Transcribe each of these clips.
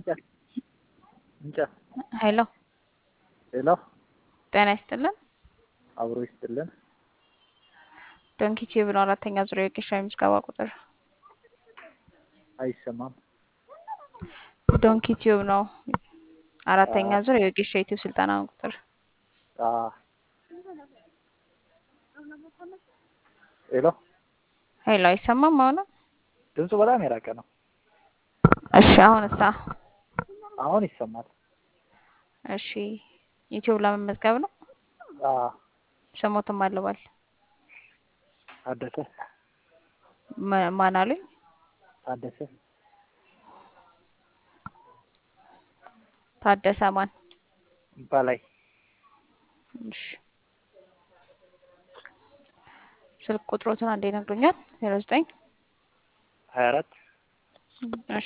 እንጨት እንጨት ሄሎ ሄሎ ጤና ይስጥልን። አብሮ ይስጥልን። ዶንኪ ቲዩብ ነው። አራተኛ ዙሪያ የቄሻ የምዝገባ ቁጥር አይሰማም። ዶንኪ ቲዩብ ነው። አራተኛ ዙር የቄሻ ዩቲዩብ ስልጠና ቁጥር አ ሄሎ ሄሎ አይሰማም። አሁን ድምፁ በጣም የራቀ ነው። እሺ፣ አሁን እሳ አሁን ይሰማል። እሺ፣ ዩቲዩብ ለመመዝገብ ነው። አ ስሞትም አለባል ታደሰ ማ- ማን አሉኝ? ታደሰ ታደሰ ማን? በላይ እሺ፣ ስልክ ቁጥሮትን አንዴ ነግሮኛል። ዜሮ ዘጠኝ ሀያ አራት እሺ፣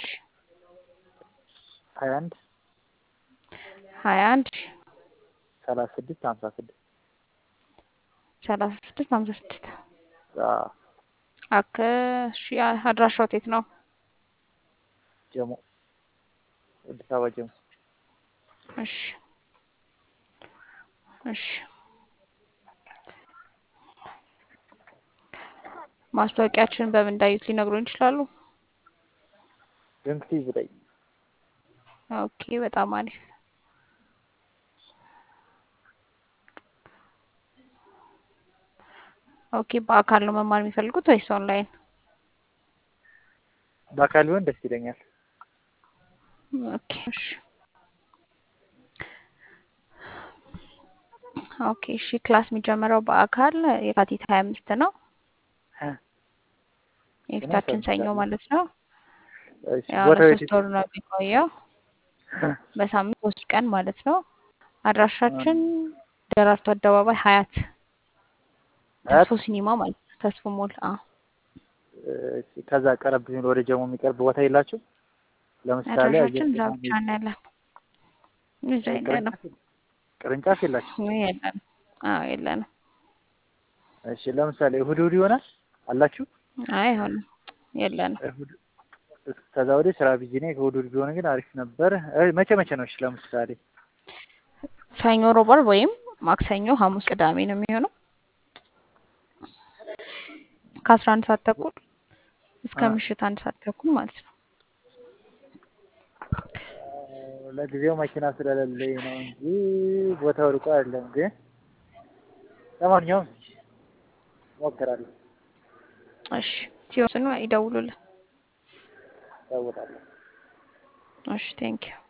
ሀያ አንድ ሀያ አንድ ሰላሳ ስድስት ሀምሳ ስድስት ሰላሳ ስድስት ሀምሳ ስድስት አ አክ እሺ፣ አድራሻው የት ነው? ጀሞ አዲስ አበባ ጀሞ እሺ እሺ ማስታወቂያችን በምን እንዳዩት ሊነግሩን ይችላሉ? ድንክቲ ብላይ ኦኬ በጣም አሪፍ። ኦኬ በአካል ነው መማር የሚፈልጉት ወይስ ኦንላይን? በአካል ቢሆን ደስ ይለኛል። ኦኬ እሺ ኦኬ እሺ ክላስ የሚጀምረው በአካል የካቲት ሀያ አምስት ነው እ የፊታችን ሰኞ ማለት ነው። እሺ ያው ቦታው የት ለሶስት ወር ነው የሚቆየው በሳምንት ሶስት ቀን ማለት ነው። አድራሻችን ደራርቱ አደባባይ ሀያት ሀያት? ተስፎ ሲኒማ ማለት ነው። ተስፎ ሞል አዎ እሺ ከዛ ቀረብ ሲል ወደ ጀሞ የሚቀርብ ቦታ የላችሁ? ለምሳሌ አድራሻችን እዛ አየር ብቻ ነው ያለን። እዛ የለንም ቅርንጫፍ የላችሁ? የለንም። አዎ የለንም። እሺ ለምሳሌ እሁድ እሁድ ይሆናል አላችሁ? አይ አይሆንም የለንም። እሁድ ከዛ ወዲህ ስራ ቢዚ ነኝ። እሁድ እሁድ ቢሆን ግን አሪፍ ነበር። እ መቼ መቼ ነው? እሺ ለምሳሌ ሰኞ፣ ሮብ፣ ዓርብ ወይም ማክሰኞ፣ ሐሙስ፣ ቅዳሜ ነው የሚሆነው ከአስራ አንድ ሰዓት ተኩል እስከ አ ምሽት አንድ ሰዓት ተኩል ማለት ነው። ለጊዜው መኪና ስለሌለኝ ነው እንጂ ቦታው ርቆ አይደለም። ግን ለማንኛውም እሞክራለሁ፣ እሺ ሲወስኑ ይደውሉልን። እደውላለሁ። እሺ ቴንኪው